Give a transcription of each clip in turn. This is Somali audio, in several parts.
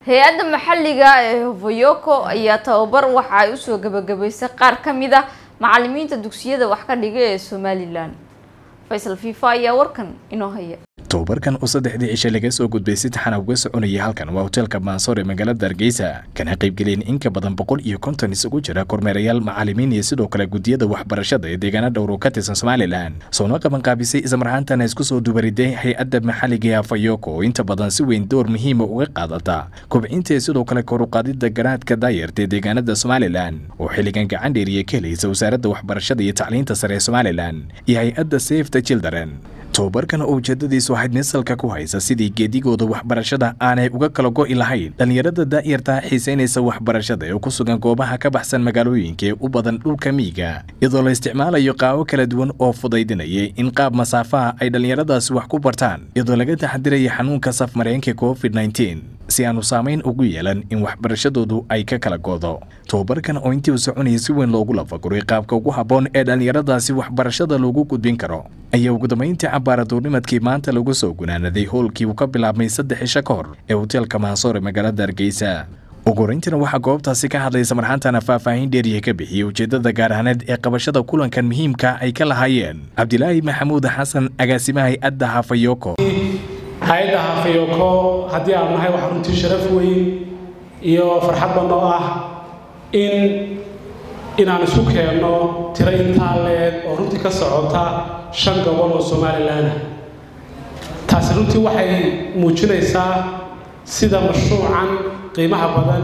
hay-adda maxalliga ee hofoyoko ayaa tababar waxa ay usoo gabagabaysay qaar ka mid ah macalimiinta dugsiyada wax ka dhiga ee somalilan faysal fifa ayaa warkan inoo haya tobabarkan oo saddexdii cishe laga soo gudbay si taxana uga soconayay halkan waa hoteelka maansoor ee magaalada hargeysa kana qaybgeliyeen in ka badan boqol iyo konton isugu jira kormeerayaal macalimiin iyo sidoo kale gudiyada waxbarashada ee deegaana dhowr oo ka tirsan somalilan soona qabanqaabisay islamarhaantana isku soo dubariday hay-adda maxalliga ee afayoko oo inta badan si weyn door muhiima uga qaadata kobcinta iyo sidoo kale koruqaadida garaadka daayarta ee deegaanada somalilan oo xilligan gacan dheeriya ka helaysa wasaaradda waxbarashada iyo tacliinta sare ee somalilan iyo hay-adda safe the children tobabarkan oo ujeedadiisu ahayd misalka ku haysa sidii geedigooda waxbarashada aanay uga kala go'i lahayn dhallinyarada daa'yarta xiisaynaysa waxbarashada ee ku sugan goobaha ka baxsan magaalooyinka ee u badan dhulka miyiga iyadoo la isticmaalayo qaabo kala duwan oo fudaydinayay in qaab masaafaha ay dhallinyaradaasi wax ku bartaan iyadoo laga taxadiraya xanuunka safmareenka covid nteen si aanu saamayn ugu yeelan in waxbarashadoodu ay ka kala goodo tobabarkan oo intii u soconayay si weyn loogu lafaguray qaabka ugu habboon ee dhallinyaradaasi waxbarashada loogu gudbin karo ayaa ugu dambayntii cabaaraduurnimadkii maanta lagu soo gunaanaday howlkii uu ka bilaabmay saddex isha ka hor ee hoteelka maansoor ee magaalada hargeysa ugu horeyntiina waxaa goobtaasi ka hadlaysa marxaantana faahfaahin dheeriya ka bixiyey ujeedada gaar ahaaneed ee qabashada kulankan muhiimka ay ka lahaayeen cabdilaahi maxamuud xasan agaasimaha hay-adda hafayoko hay-adda hafayoko haddii aan nahay waxaa runtii sharaf weyn iyo farxad banoo ah in inaan isu keenno tiro intaa leeg oo runtii ka socota shan gobol oo somalilan ah taasi runtii waxay muujinaysaa sida mashruucan qiimaha badan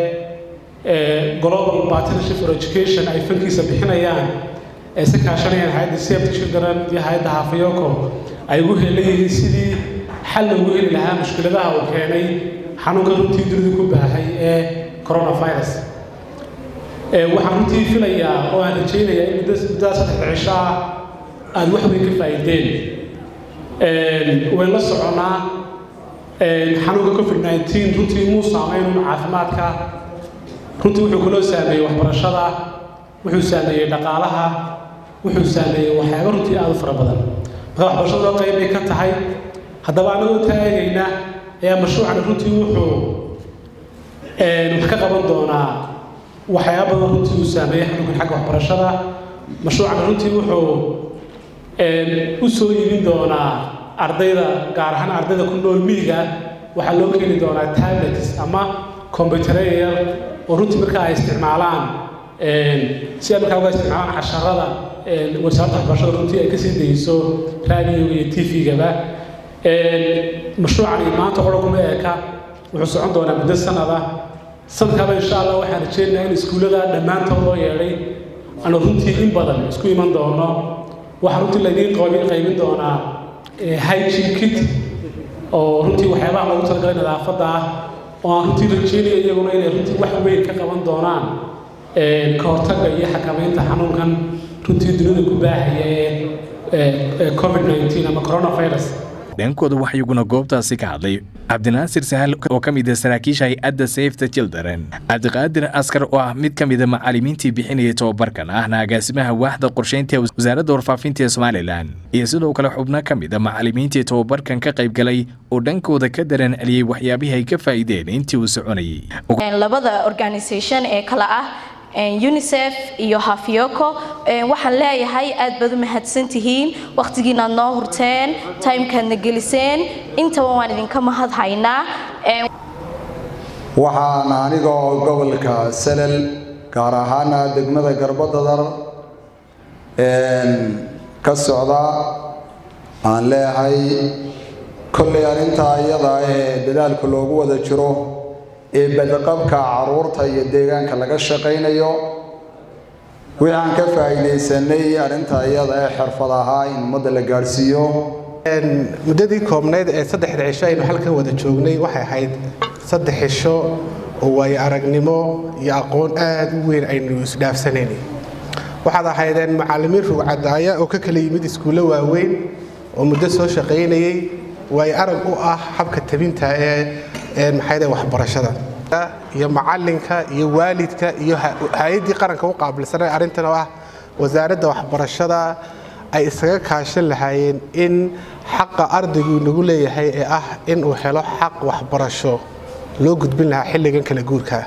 ee global partnership for education ay fankiisa bixinayaan ee si kaashanayaan hay-adda safety children iyo hay-adda hafayoko ay ugu helayihiin sidii xal loogu heli lahaa mushkiladaha uu keenay xanuunka runtii dunidu ku baahay ee coronavirus waxaan runtii filayaa oo aan rajaynayaa in muddaa saddex cisho ah aada wax weyn ka faa'iideen wayn la soconnaa xanuunka covid nteen runtii muu saamaynun caafimaadka runtii wuxuu kaloo saameeyey waxbarashada wuxuu saameeyey dhaqaalaha wuxuu saameeyey waxyaaba runtii aada u fara badan marka waxbarashadoo qayb bay ka tahay haddaba anagoo taagayna ayaa mashruucani runtii wuxuu wax ka qaban doonaa waxyaaba badan runtii uu saameeyey xanuunkan xagga waxbarashada mashruucani runtii wuxuu u soo iibin doonaa ardayda gaar ahaan ardayda ku nool miyiga waxaa loo keeni doonaa tablets ama combyutereya oo runtii markaa ay isticmaalaan si ay markaa uga isticmaalaan casharada wasaaradda waxbarashada runtii ay kasii dayso raadiyoga iyo t v-gaba mashruucani maanta qora kuma eeka wuxuu socon doonaa muddo sanada sanadkaaba insha allah waxaan rajeynayaa in iskuullada dhammaantood loo yeedhay aanu runtii in badan isku iman doono waxaa runtii laydiin qaybin doonaa hygiene kit oo runtii waxyaabaha loogu talagalay nadaafadda ah oo aan runtii rajeynayo iyaguna inay runtii wax weyn ka qaban doonaan ka hortagga iyo xakamaynta xanuunkan runtii dunida ku baahaya ee covid nteen ama coronavirus dhankooda waxaa iyaguna goobtaasi ka hadlay cabdinaasir sahal oo ka mid ah saraakiisha hay-adda safe the children cabdiqaadir askar oo ah mid ka mid a macalimiintii bixinayay tobabarkan ahna agaasimaha waaxda qorsheynta wasaaradda warfaafinta ee somalilan iyo sidoo kale xubno ka mid a macalimiintii tobabarkan ka qayb galay oo dhankooda ka dareen celiyey waxyaabihii ay ka faa'iideen intii uu soconayay labada organisation ee kale ah unicef iyo hafyoko waxaan leeyahay aad baad u mahadsantihiin wakhtigiinaad noo hurteen timekaadna geliseen intaba waan idinka mahadhaynaa waxaan aniga oo gobolka salal gaar ahaana degmada garbadadar ka socda aan leeyahay kollay arrintaa iyada ee dadaalka loogu wada jiro ee badqabka caruurta iyo deegaanka laga shaqaynayo wixii aan ka faa'iidaysanay arrinta iyada ee xirfad ahaa in ummadda la gaadhsiiyo muddadii koobnayd ee saddexda cisho aynu halkan wada joognay waxay ahayd saddex cisho oo waayo aragnimo iyo aqoon aad u weyn aynu isdhaafsanayn waxaad ahaydeen macallimiin rugcadaaya oo ka kala yimid iskuullo waaweyn oo muddo soo shaqaynayay waayo arag u ah habka tabinta ee maxayde waxbarashada iyo macalinka iyo waalidka iyo hay-addii qaranka u qaabilsanay arrintan oo ah wasaaradda waxbarashada ay isaga kaashan lahaayeen in xaqa ardaygu nagu leeyahay ee ah inuu helo xaq waxbarasho loo gudbin lahaa xilligan kala guurka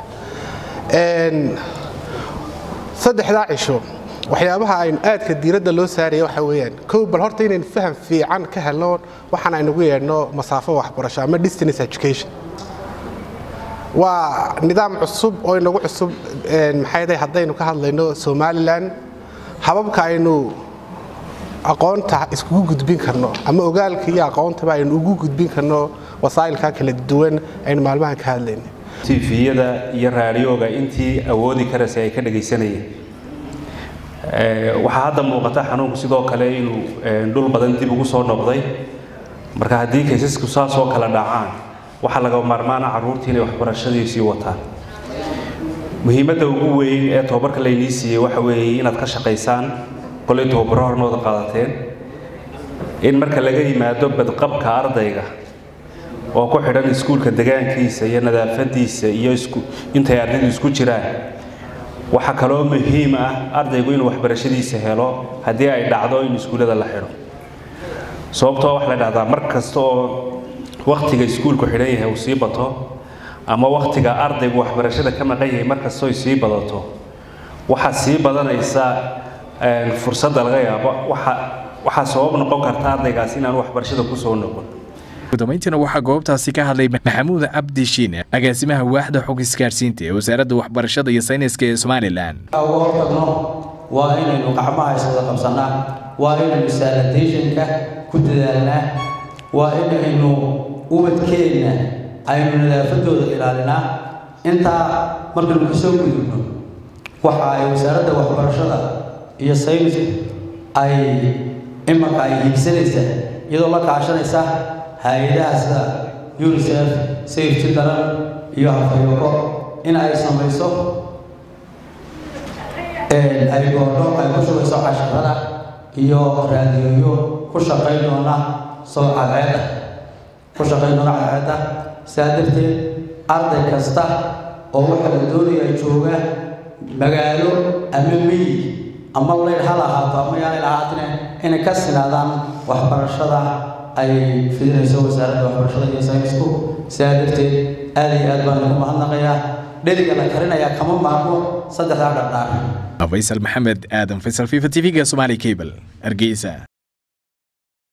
saddexdaa cisho waxyaabaha aynu aadka diiradda loo saaraya waxa weeyaan kow bal horta inaynu faham fiican ka helno waxaan aynugu yeedhno masaafo waxbarasho ama distance education waa nidaam cusub oo inagu cusub maxay haddaynu ka hadlayno somalilan hababka aynu aqoonta iskugu gudbin karno ama ogaalka iyo aqoontaba aynu ugu gudbin karno wasaa'ilka kala duwan aynu maalmahan ka hadlayna tifiyada iyo raadiyooga intii awoodi karaysa ay ka dhagaysanayeen waxaa hadda muuqata xanuunku sidoo kale inuu dhul badan dib ugu soo noqday marka haddii kaysasku saasoo kala dhacaan waxaa laga maarmaana carruurtii inay waxbarashadii sii wataan muhiimadda ugu weyn ee tobabarka laynii siiyey waxa weeye inaad ka shaqaysaan kolay tobabaro hornooda qaadateen in marka laga yimaado badqabka ardayga oo ku xidhan iskuulka degaankiisa iyo nadaafadiisa iyo intay ardaydu isku jiraan waxaa kaloo muhiim ah ardaygu inuu waxbarashadiisa helo haddii ay dhacdo in iskuullada la xidho sababtoo waxa la dhahdaa mar kasta oo wakhtiga iskuulku xidhan yahay uu sii bato ama wakhtiga ardaygu waxbarashada ka maqan yahay mar kastoo ay sii badato waxaa sii badanaysa fursadda laga yaabo waxaa sabab noqon karta ardaygaas inaan waxbarashada kusoo noqon gudamayntiina waxaa goobtaasi ka hadlay maxamuud cabdi shiine agaasimaha waaxda xog isgaadhsiinta ee wasaaradda waxbarashada iyo sayniska ee somalilan uga hortagno waa inaynu gacmaha iswada qabsannaa waa inaynu sanitationka ku dadaalnaa waa inaynu ubadkeenna aynu nadaafadooda ilaalinaa intaa markaynu kasoo gudubno waxa ay wasaaradda waxbarashada iyo saynisku ay imanka ay hiigsanaysaa iyadoo la kaashanaysa hay-adaha sida unicef safety daran iyo hafayoko in ay samayso ay goordho ay ku shugayso casharada iyo raadiyoyo ku shaqayn doona soo cadceeda ku shaqayn doona cadceeda sidaa darteed arday kasta oo waxa la doonaya jooga magaalo ama miyi ama layl ha lahaato ama yaanay lahaatine inay ka sinaadaan waxbarashada ay fidinayso wasaaradda waxbarashada iyo saynisku sidaa darteed aad iyo aad baan ugu mahadnaqayaa dheriga la karinayaa kama maarmo saddexdaa dhardhaar faysal maxamed aadan faysal fifa tv-ga somali cable hargeysa